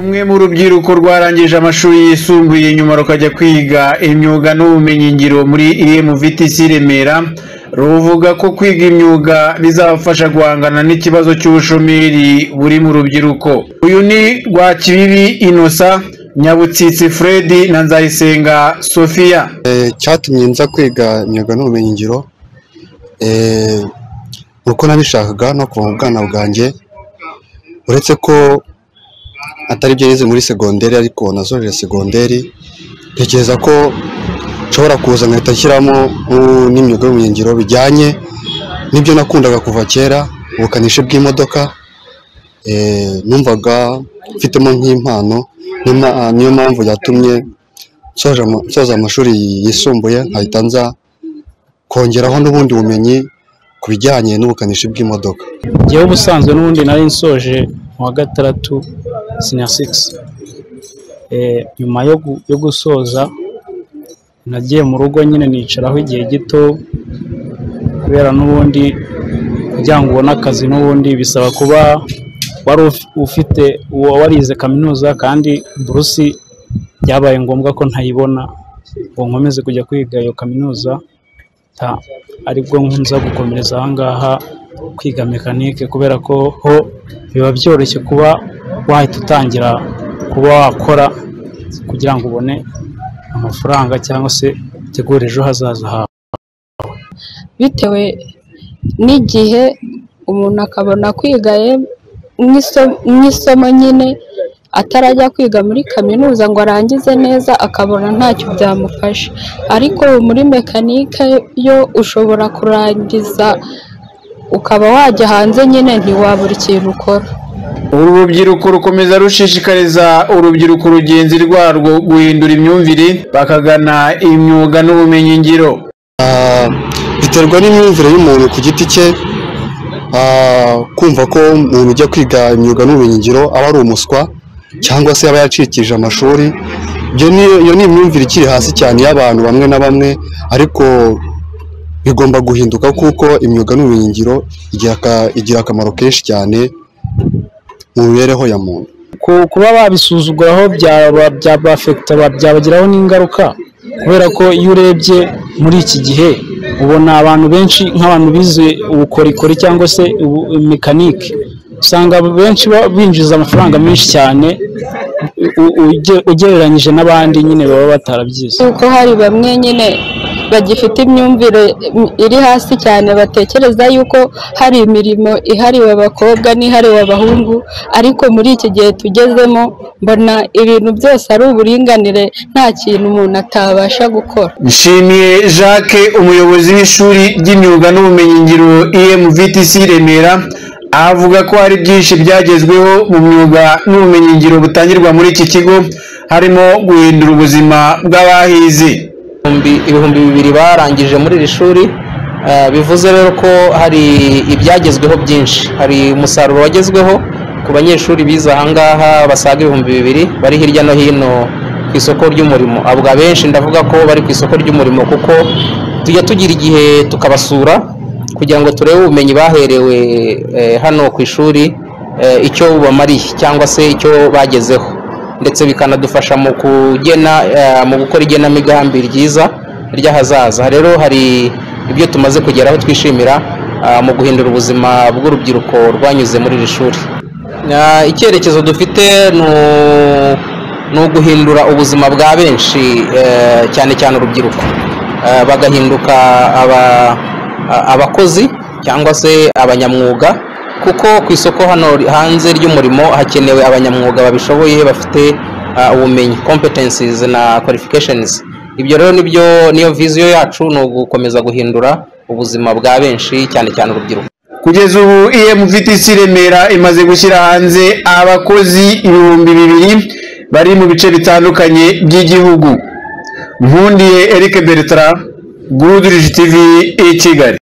Rumwe mu rubyiruko rwarangije amashuri yisumbuye nyuma rukajya kwiga imyuga n'ubumenyingiro muri EMVTC Remera, ruvuga ko kwiga imyuga bizabafasha guhangana n'ikibazo cy'ubushomeri buri mu rubyiruko. Uyu ni Rwakibibi Innocent, Nyabutsitsi Fred na Nzayisenga Sophia. cyatumye nza kwiga imyuga n'ubumenyingiro ni uko nabishakaga no kuva mu bwana bwanjye uretse ko atari ibyo nize muri segonderi ariko nasoje segonderi ntekereza ko nshobora kuza nkahita nshyiramo nk'u- n'imyuga y'ubumenyingiro bijyanye n'ibyo nakundaga kuva kera ubukanishi bw'imodoka eh, numvaga mfitemo nk'impano niyo ma- niyo mpamvu yatumye nsoje ama- nsoza amashuri yisumbuye nkahita nza kongeraho n'ubundi bumenyi ku bijyanye n'ubukanishi bw'imodoka njyewe ubusanzwe n'ubundi nari nsoje mu wa gatandatu sinya sigisi nyuma yo gu- yo gusoza nagiye mu rugo nyine nicaraho igihe gito kubera n'ubundi kugira ngo ubone akazi n'ubundi bisaba kuba wari uf- ufite uwo warize kaminuza kandi burusi byabaye ngombwa ko ntayibona ngo nkomeze kujya kwiga iyo kaminuza ta- aribwo nza gukomereza aha ngaha kwiga mekanike kubera ko ho biba byoroshye kuba wahita utangira kuba wakora kugira ngo ubone amafaranga cyangwa se utegure ejo hazaza hawe bitewe n'igihe umuntu akabona kwiga ye- nk'iso- nk'isomo nyine atarajya kwiga muri kaminuza ngo arangize neza akabona ntacyo byamufasha ariko ubu muri mekanike yo ushobora kurangiza ukaba wajya hanze nyine ntiwabura ikintu ukora Uru rubyiruko rukomeza rushishikariza urubyiruko rugenzi rwarwo guhindura imyumvire bakagana imyuga n'ubumenyingiro. Ah, biterwa n'imyumvire y'umuntu ku giti cye ah, kumva ko umuntu ujya kwiga imyuga n'ubumenyingiro aba ari umuswa cyangwa se aba yacikije amashuri Ibyo ni- iyo ni imyumvire ikiri hasi cyane y'abantu bamwe na bamwe ariko bigomba guhinduka kuko imyuga n'ubumenyingiro igira aka- igira akamaro kenshi cyane mu mibereho ya muntu Ku- kuba babisuzuguraho byaba byabafekita byabagiraho n'ingaruka kubera ko iyo urebye muri iki gihe ubona abantu benshi nk'abantu bize ubukorikori cyangwa se ubu- mekanike usanga benshi ba- binjiza amafaranga menshi cyane u- uge- ugereranyije n'abandi nyine baba batarabyize kuko hari bamwe nyine bagifite imyumvire iri hasi cyane batekereza yuko hari imirimo ihariwe abakobwa n'ihariwe abahungu ariko muri iki gihe tugezemo mbona ibintu byose ari uburinganire nta kintu umuntu atabasha gukora Nshimiye Jacques umuyobozi w'ishuri ry'imyuga n'ubumenyingiro EMVTC Remera avuga ko hari byinshi byagezweho mu myuga n'ubumenyingiro butangirwa muri iki kigo harimo guhindura ubuzima bw'abahize. ibihumbi- ibihumbi bibiri barangije muri iri shuri eh, bivuze rero ko hari ibyagezweho byinshi hari umusaruro wagezweho ku banyeshuri bize aha ngaha basaga ibihumbi bibiri bari hirya no hino ku isoko ry'umurimo abo abenshi ndavuga ko bari ku isoko ry'umurimo kuko tujya tugira igihe tukabasura kugira ngo turebe ubumenyi baherewe eh, hano ku ishuri eh, icyo bubamariye cyangwa se icyo bagezeho ndetse bikanadufasha mu kugena eh, mu gukora igenamigambi ryiza ry'ahazaza rero hari ibyo tumaze kugeraho twishimira ah, mu guhindura ubuzima bw'urubyiruko rwanyuze muri iri shuri Ah, icyerekezo dufite ni u- ni uguhindura ubuzima bwa benshi eh, cyane cyane urubyiruko Eh, bagahinduka aba- a- abakozi cyangwa se abanyamwuga kuko ku isoko hano hanze ry'umurimo hakenewe abanyamwuga babishoboye bafite ah, ubumenyi competencies na qualifications ibyo rero nibyo niyo viziyo yacu ni ugukomeza guhindura ubuzima bwa benshi cyane cyane urubyiruko Kugeza ubu EMVTC Remera imaze gushyira hanze abakozi ibihumbi bibiri bari mu bice bitandukanye by'igihugu. Nkundiye Eric Bertrand, Good Rich TV i Kigali.